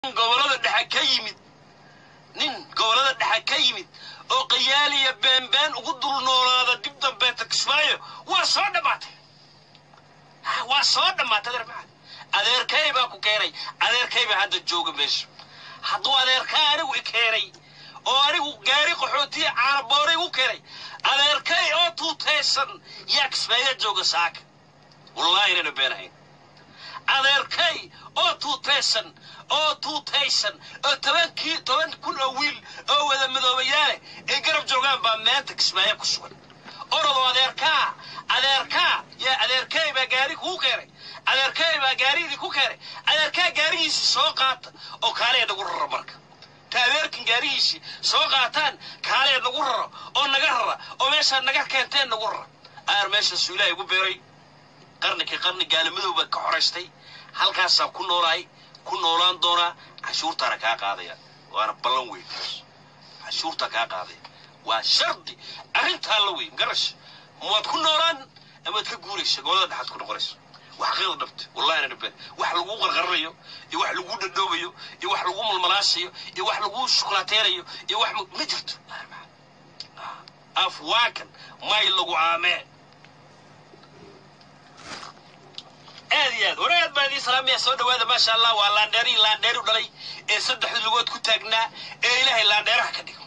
gobolada dhexe ka yimid nin gobolada dhexe ka yimid oo qayaaliya beenbeen ugu dul noolaada dib dambeeta kismaayo waa soo dhammaatay waa soo dhammaatay adeer maxamed adeerkay baa ku keenay adeerkay baa hadda jooga meesha hadduu adeerkaa anigu i keenay oo anigu gaari qaxootiya caanabooray u keenay adeerkay oo tuutaysan yaa kismaayo jooga saaka wallaahi inayna been ahayn adeerkay oo tuutaysan oo tuutaysan oo tobankii toban kun oo wiil oo wada madoobayaale ay garab joogaan baa maanta kismaayo ku sugan orodoo adeerkaa adeerkaa yaa adeerkay baa gaari kuu keenay adeerkay baa gaariidii ku keenay adeerkaa gaarigiisii soo qaata oo kaaleya nagu raro marka ta adeerkan gaarigiisii soo qaataan kaaleya nagu raro oo naga rara oo meeshaa naga keenteen nagu rara aar meeshaasuu ilaahay ugu beeray qarnikii qarni gaalimadow baa ka xoraystay halkaasaa ku noolaay ku noolaan doonaa cashuurtaana kaa qaadaya waana ballan weyn cashuurtaa kaa qaadaya waa shardi arrintaa la weyn garash mawaad ku noolaan amaad ka guuraysa gobolada dhexaad ku noqonaysa wax qiida dhabta wallahi ana been wax laguu qarqaranayo iyo wax laguu dhadhoobayo iyo wax laguu malmalaasayo iyo wax laguu shukulaateerayo iyo wax ma jirto afwaakan may lagu aamee aad iyo aad war aad baan idiin salaamaya soo dhawaada maasha allah waa laandheerihii laandheeri u dhalay ee saddexda lugood ku taagnaa ee ilaahay laandheeraha ka dhigo